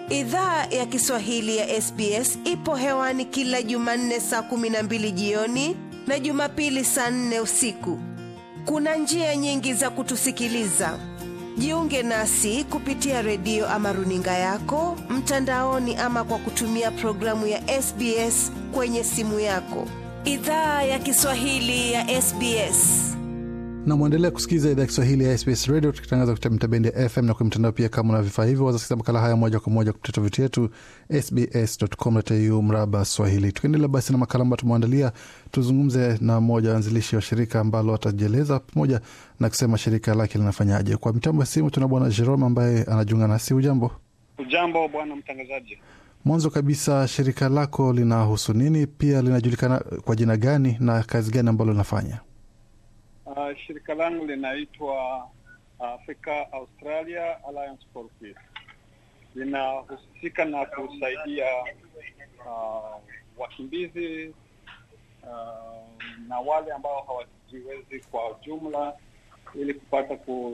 Idhaa ya Kiswahili ya SBS ipo hewani kila Jumanne saa kumi na mbili jioni na Jumapili saa nne usiku. Kuna njia nyingi za kutusikiliza. Jiunge nasi kupitia redio ama runinga yako mtandaoni, ama kwa kutumia programu ya SBS kwenye simu yako. Idhaa ya Kiswahili ya SBS. na mwendelea kusikiliza idhaa ya Kiswahili ya SBS Radio tukitangaza kupitia mitabendi ya FM na kwenye mtandao pia. Kama una vifaa hivyo, wazasikiza makala haya moja kwa moja kupitia tovuti yetu sbs.com.au mraba Swahili. Tukiendelea basi na makala ambayo tumeandalia, tuzungumze na mmoja wa wanzilishi wa shirika ambalo atajieleza pamoja na kusema shirika lake linafanyaje. Kwa mitambo ya simu tuna bwana Jerome ambaye anajiunga nasi. Ujambo? Ujambo bwana mtangazaji. Mwanzo kabisa, shirika lako linahusu nini? Pia linajulikana kwa jina gani na kazi gani ambalo linafanya? Uh, shirika langu linaitwa Africa Australia Alliance for Peace. Linahusika na kusaidia uh, wakimbizi uh, na wale ambao hawajiwezi kwa jumla ili kupata ku,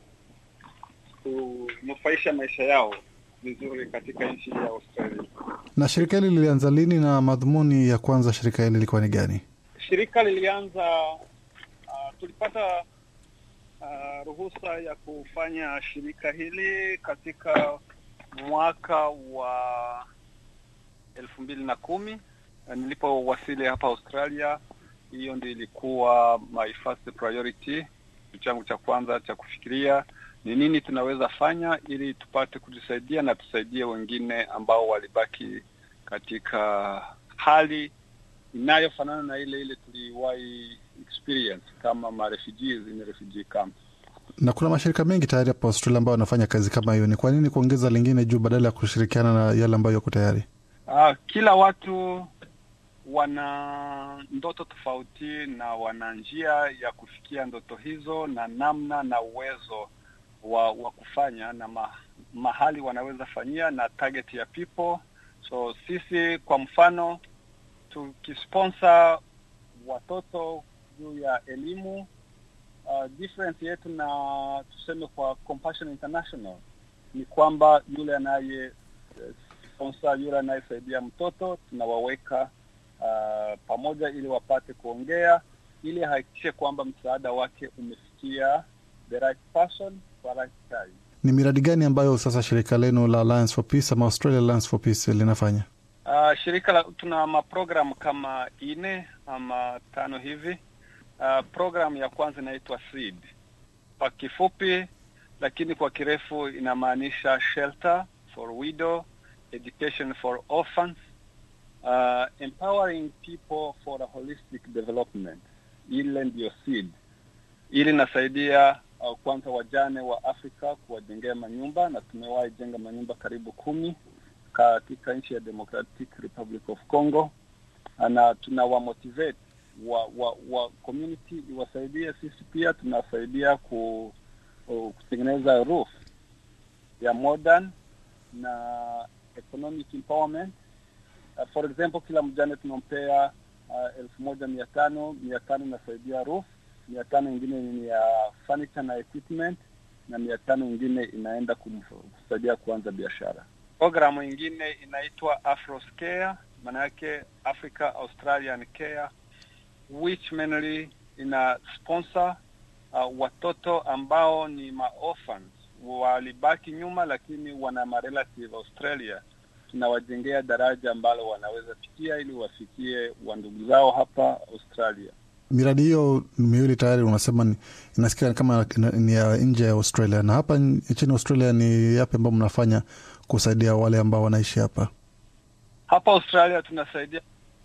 kunufaisha maisha yao vizuri katika nchi ya Australia. Na shirika hili lilianza lini na madhumuni ya kwanza shirika hili ilikuwa ni gani? Shirika lilianza uh, tulipata uh, ruhusa ya kufanya shirika hili katika mwaka wa elfu mbili na kumi nilipowasili hapa Australia. Hiyo ndio ilikuwa my first priority, changu cha kwanza cha kufikiria ni nini tunaweza fanya ili tupate kujisaidia na tusaidie wengine ambao walibaki katika hali inayofanana na ile ile tuliwahi experience kama ma refugees in refugee camp. Na kuna mashirika mengi tayari hapa Australia ambayo wanafanya kazi kama hiyo. Ni kwa nini kuongeza lingine juu badala ya kushirikiana na yale ambayo yako tayari? Uh, kila watu wana ndoto tofauti na wana njia ya kufikia ndoto hizo na namna na uwezo wa, wa kufanya na ma, mahali wanaweza fanyia na target ya people. So sisi kwa mfano tukisponsor watoto juu ya elimu uh, difference yetu na tuseme kwa Compassion International ni kwamba yule anaye sponsor yule anayesaidia mtoto tunawaweka uh, pamoja ili wapate kuongea ili ahakikishe kwamba msaada wake umefikia the right person kwa right time. Ni miradi gani ambayo sasa shirika lenu la Alliance for Peace ama Australia Alliance for Peace linafanya? Uh, shirika la, tuna maprogram kama ine ama tano hivi. Uh, program ya kwanza inaitwa SEED kwa kifupi, lakini kwa kirefu inamaanisha shelter for widow, education for orphans, uh, empowering people for a holistic development. Ile ndiyo SEED. Ili nasaidia uh, kwanza wajane wa Afrika kuwajengea manyumba na tumewahi jenga manyumba karibu kumi katika nchi ya Democratic Republic of Congo, na tunawamotivate wa, wa, wa community iwasaidie. Sisi pia tunasaidia ku, uh, kutengeneza roof ya modern na economic empowerment. Uh, for example, kila mjane tunampea uh, elfu moja mia tano mia tano inasaidia roof, mia tano ingine ni ya furniture na equipment, na mia tano ingine inaenda kumsaidia kuanza biashara. Programu ingine inaitwa Afros Care, maana yake Africa Australian Care, which mainly ina sponsor uh, watoto ambao ni maorphans walibaki nyuma, lakini wana marelative Australia. Tunawajengea daraja ambalo wanaweza pitia ili wafikie wandugu zao hapa Australia. Miradi hiyo miwili tayari unasema ni, inasikia kama ni ya nje ya Australia, na hapa nchini Australia ni yapi ambao mnafanya kusaidia wale ambao wanaishi hapa hapa Australia? Tunasaidia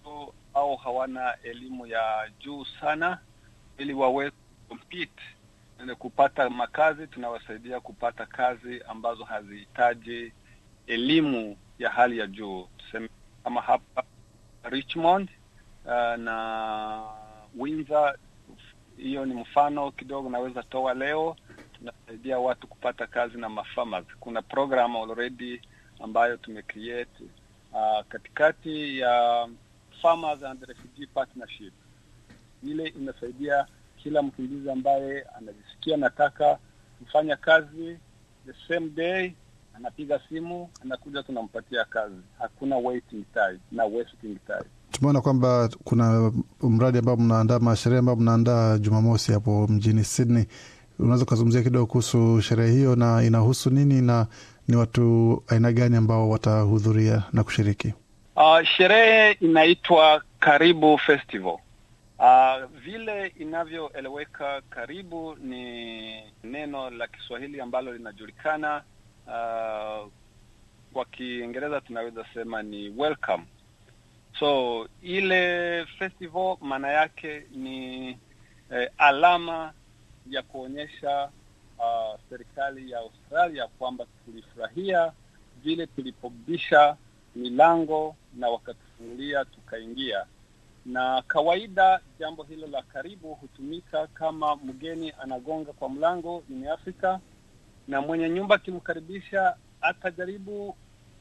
au hawana elimu ya juu sana, ili waweze compete kupata makazi. Tunawasaidia kupata kazi ambazo hazihitaji elimu ya hali ya juu, tuseme kama hapa Richmond uh, na Windsor. Hiyo ni mfano kidogo naweza toa leo. Tunasaidia watu kupata kazi na mafarmers. Kuna program already ambayo tumecreate uh, katikati ya Farmers and Refugee Partnership. Ile inasaidia kila mkimbizi ambaye anajisikia nataka kufanya kazi the same day anapiga simu, anakuja, tunampatia kazi. Hakuna waiting time na wasting time. Tumeona kwamba kuna mradi ambao mnaandaa masherehe ambao mnaandaa Jumamosi hapo mjini Sydney. Unaweza ukazungumzia kidogo kuhusu sherehe hiyo na inahusu nini na ni watu aina gani ambao watahudhuria na kushiriki? Uh, sherehe inaitwa Karibu Festival. Uh, vile inavyoeleweka, karibu ni neno la Kiswahili ambalo linajulikana. Uh, kwa Kiingereza tunaweza sema ni welcome. So ile festival maana yake ni eh, alama ya kuonyesha uh, serikali ya Australia kwamba tulifurahia vile tulipobisha milango na wakatufungulia tukaingia. Na kawaida jambo hilo la karibu hutumika kama mgeni anagonga kwa mlango in Africa, na mwenye nyumba akimkaribisha atajaribu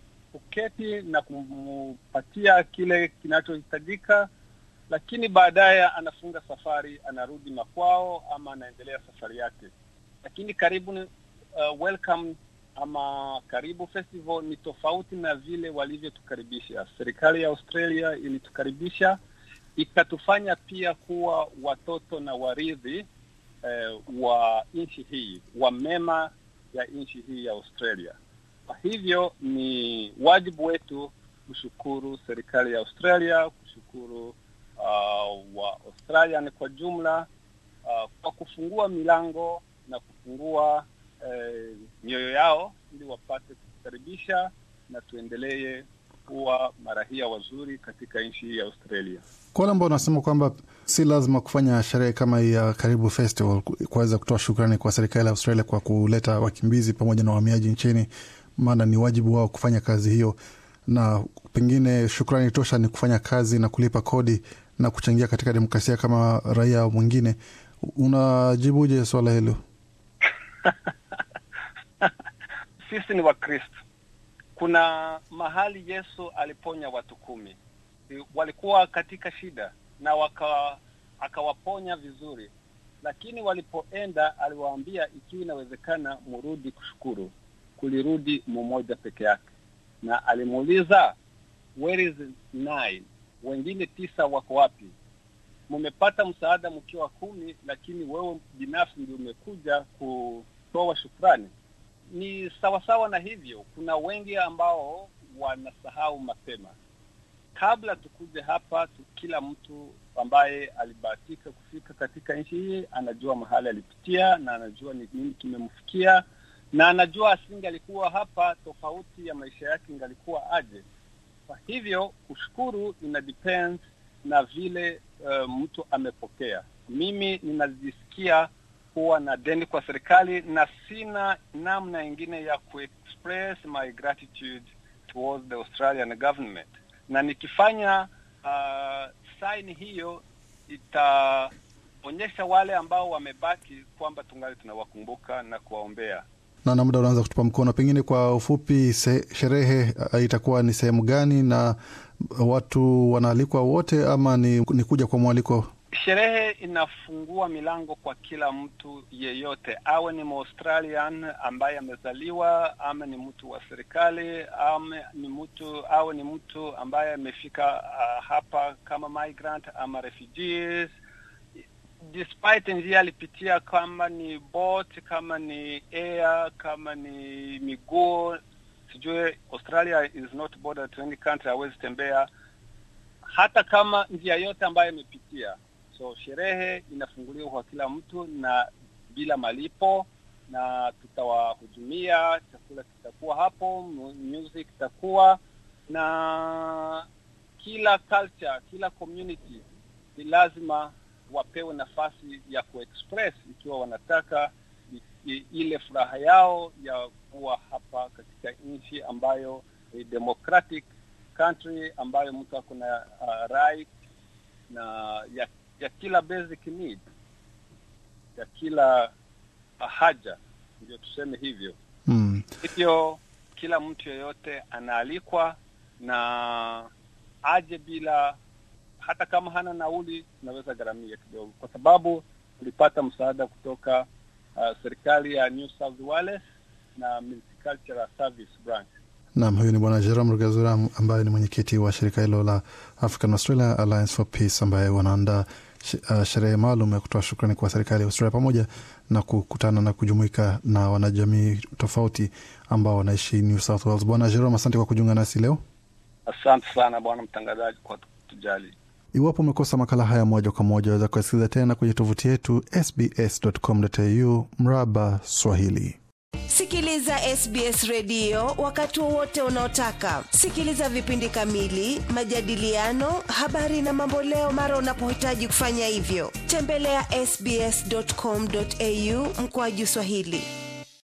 kuketi na kumpatia kile kinachohitajika, lakini baadaye anafunga safari, anarudi makwao ama anaendelea safari yake. Lakini karibu uh, welcome ama karibu festival ni tofauti na vile walivyotukaribisha. Serikali ya Australia ilitukaribisha ikatufanya pia kuwa watoto na warithi eh, wa nchi hii wa mema ya nchi hii ya Australia. Kwa hivyo ni wajibu wetu kushukuru serikali ya Australia, kushukuru uh, wa Australian kwa jumla uh, kwa kufungua milango na kufungua eh, mioyo yao ili wapate kukaribisha na tuendelee kuwa marahia wazuri katika nchi hii ya Australia. Kwa wale ambao wanasema kwamba si lazima kufanya sherehe kama hii ya Karibu Festival kuweza kutoa shukrani kwa serikali ya Australia kwa kuleta wakimbizi pamoja na wahamiaji nchini, maana ni wajibu wao kufanya kazi hiyo, na pengine shukrani tosha ni kufanya kazi na kulipa kodi na kuchangia katika demokrasia kama raia mwingine. Unajibuje swala hilo? Sisi ni Wakristo. Kuna mahali Yesu aliponya watu kumi, walikuwa katika shida na waka akawaponya vizuri, lakini walipoenda aliwaambia ikiwa inawezekana murudi kushukuru. Kulirudi mmoja peke yake, na alimuuliza where is nine, wengine tisa wako wapi? Mmepata msaada mkiwa kumi, lakini wewe binafsi ndio umekuja kutoa shukrani. Ni sawasawa na hivyo, kuna wengi ambao wanasahau mapema. Kabla tukuje hapa tu, kila mtu ambaye alibahatika kufika katika nchi hii anajua mahali alipitia na anajua ni nini kimemfikia na anajua asinge alikuwa hapa, tofauti ya maisha yake ingalikuwa aje. Kwa hivyo kushukuru ina depend na vile uh, mtu amepokea. Mimi ninajisikia kuwa na deni kwa serikali na sina namna ingine ya kuexpress my gratitude towards the Australian government, na nikifanya uh, saini hiyo itaonyesha wale ambao wamebaki kwamba tungali tunawakumbuka na kuwaombea. Naona muda unaanza kutupa mkono, pengine kwa ufupi, se, sherehe itakuwa ni sehemu gani na watu wanaalikwa wote ama ni, ni kuja kwa mwaliko? Sherehe inafungua milango kwa kila mtu yeyote, awe ni Mwaustralian ambaye amezaliwa, ama ni mtu wa serikali, ama ni mtu awe ni mtu ambaye amefika uh, hapa kama migrant ama refugees despite njia alipitia, kama ni boat, kama ni air, kama ni miguu, sijui. Australia is not border to any country, hawezi tembea hata kama njia yote ambayo imepitia. So sherehe inafunguliwa kwa kila mtu na bila malipo, na tutawahudumia. Chakula kitakuwa hapo, music itakuwa na kila culture, kila community ni lazima wapewe nafasi ya kuexpress ikiwa wanataka ile furaha yao ya kuwa hapa katika nchi ambayo ni democratic country ambayo mtu ako na uh, right na ya, ya kila basic need ya kila haja, ndio tuseme hivyo Mm. hivyo. Kila mtu yeyote anaalikwa na aje bila hata kama hana nauli, tunaweza gharamia kidogo, kwa sababu tulipata msaada kutoka uh, serikali ya New South Wales na Agricultural Service Branch. Naam, huyu ni Bwana Jerome Rugazura ambaye ni mwenyekiti wa shirika hilo la African Australia Alliance for Peace ambaye wanaandaa uh, sherehe maalum ya kutoa shukrani kwa serikali ya Australia pamoja na kukutana na kujumuika na wanajamii tofauti ambao wanaishi New South Wales. Bwana Jerome, asante kwa kujiunga nasi leo. Asante sana bwana mtangazaji kwa kutujali. Iwapo umekosa makala haya moja kwa moja, waweza kuyasikiliza tena kwenye tovuti yetu sbs.com.au mraba Swahili. Sikiliza SBS redio wakati wowote unaotaka. Sikiliza vipindi kamili, majadiliano, habari na mamboleo mara unapohitaji kufanya hivyo. Tembelea sbs.com.au mkoaju Swahili.